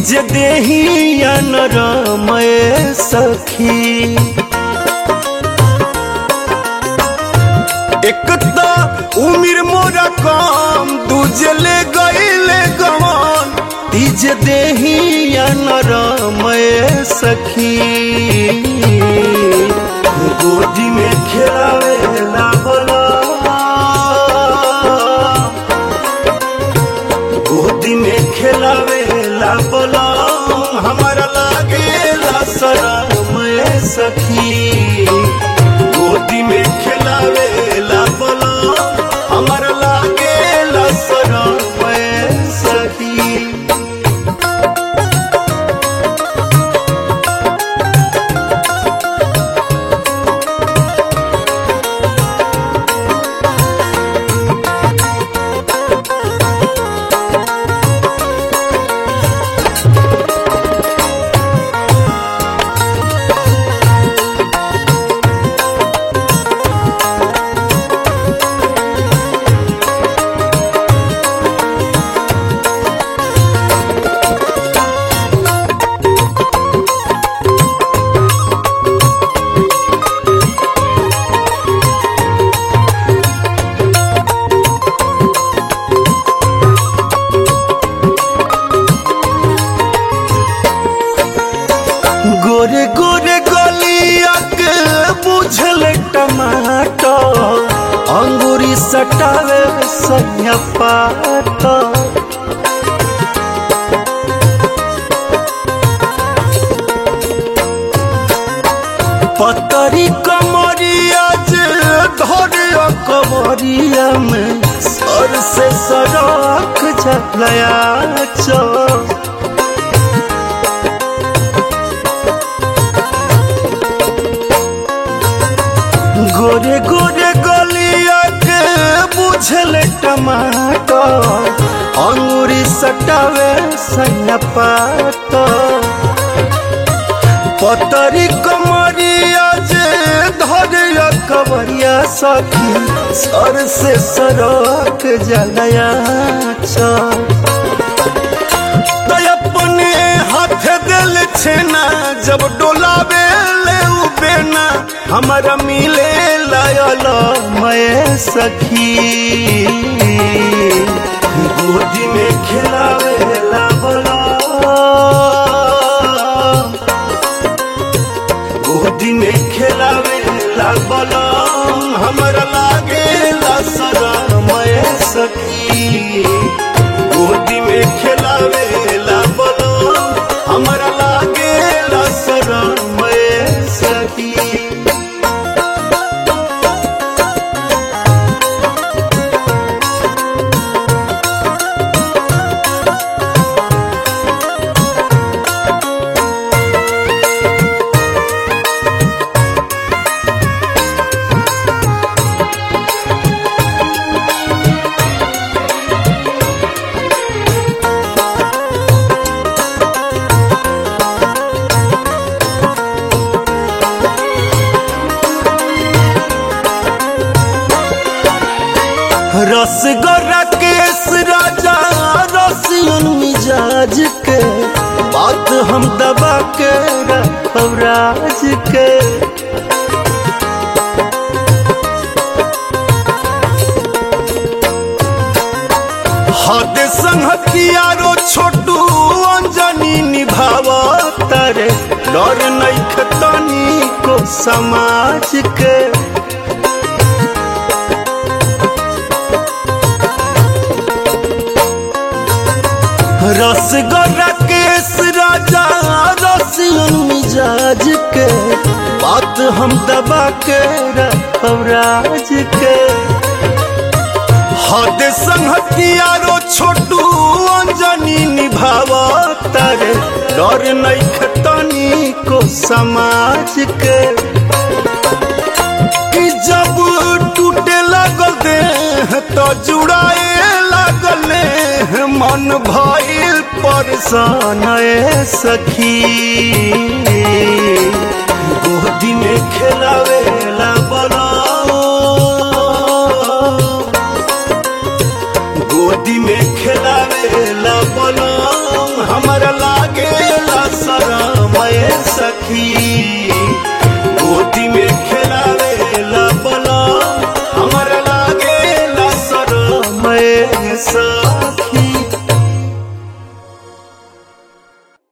तीज देही नरमय सखी एक तो उमिर मोरा कम दूजे ले गईले गवन तीज देही नरमय सखी गोदी में खेलावे ला बोला गोदी में खेलावे ला बोला हमारा लागे ला शरमय सखी गोदी में खेलावे ला बोला हमारा लागे ला शरमय सखी गोरे गोरे गलिया के बुझल टमाटर अंगूरी सटावे सैया पात पतरी कमरिया जे धरे कमरिया में सर से सड़क झलया चौ गोरे गोरे गलिया के बुझल टमाटर अंगूरी सटावे सैया पात पतरी कमरिया जे धरिया कवरिया सखी सर से सरक जलया चल तो अपने हाथ दिल छेना जब डोलावे ले उ बेना हमारा मिले लायल मैं सखी गोदी में खिलावे ला बोला गोदी में खिलावे ला बोला हमारा लागे ला सरा मैं सखी गोदी में खिलावे ला बोलो हमारा लागे ला सरा मैं सखी रसगोरा केस राजा रसियन मिजाज के बात हम दबा के रखब राज के हद संहतियारो छोटू अंजनी निभाव तारे डर नहीं खतनी को समाज के रसगोरा केस राजा रसियन मिजाज के बात हम दबा के रखब राज के हद संहतियारो छोटू अंजनी निभाव तारे डर नहीं खतनी को समाज के कि जब टूटे लगल देह तो जुड़ाए लगल मन भइल परेशान ए सखी गोदी में खेलावे ला बोला गोदी में खेलावे ला बोला हमरा लागे सखी